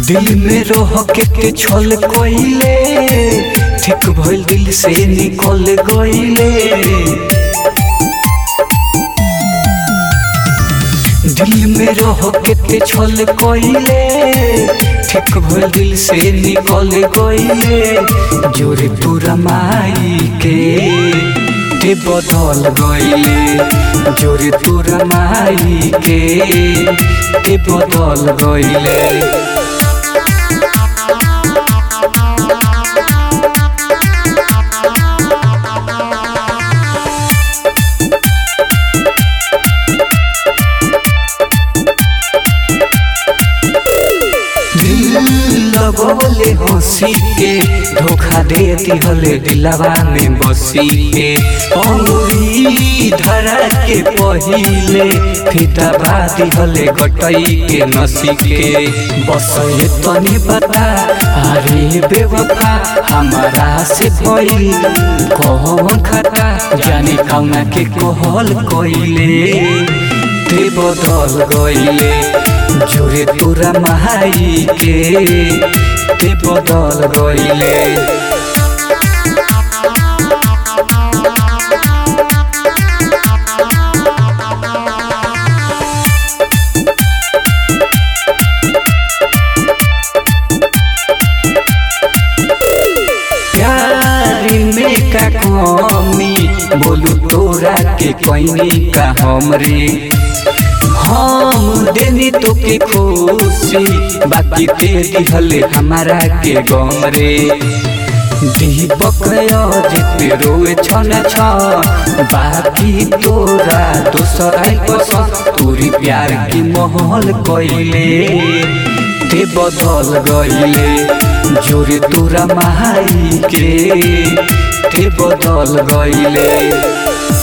दिल में रह के के छल कोइले ठीक भइल दिल से निकल गइले दिल में रह के के छल कोइले ठीक भइल दिल से निकल गइले जोरे तोरा माई के ते बदल गइले जोरे तोरा माई के ते बदल गइले लगोले हंसी के धोखा दे दिहले दिलवा में बसी के अंगुरी धरा के पहिले फिदा बा दिहले गटई के नसी के बस ये तनी बता अरे बेवफा हमारा से भइल कौन खता जाने कौना के कहल कइले ते बदल गइले जोरे तोरा माई के ते बदल गइले प्यार में का कमी बोलू तोरा के कोई का हमरे हम देनी तो के खुशी बाकी दे दिहले हमारा के गम रे दीपक जिते रोए छन छ बाकी तोरा दोसर आई पसंद तोरी प्यार की महल कइले ते बदल गइले जोरे तोरा माई के ते बदल गइले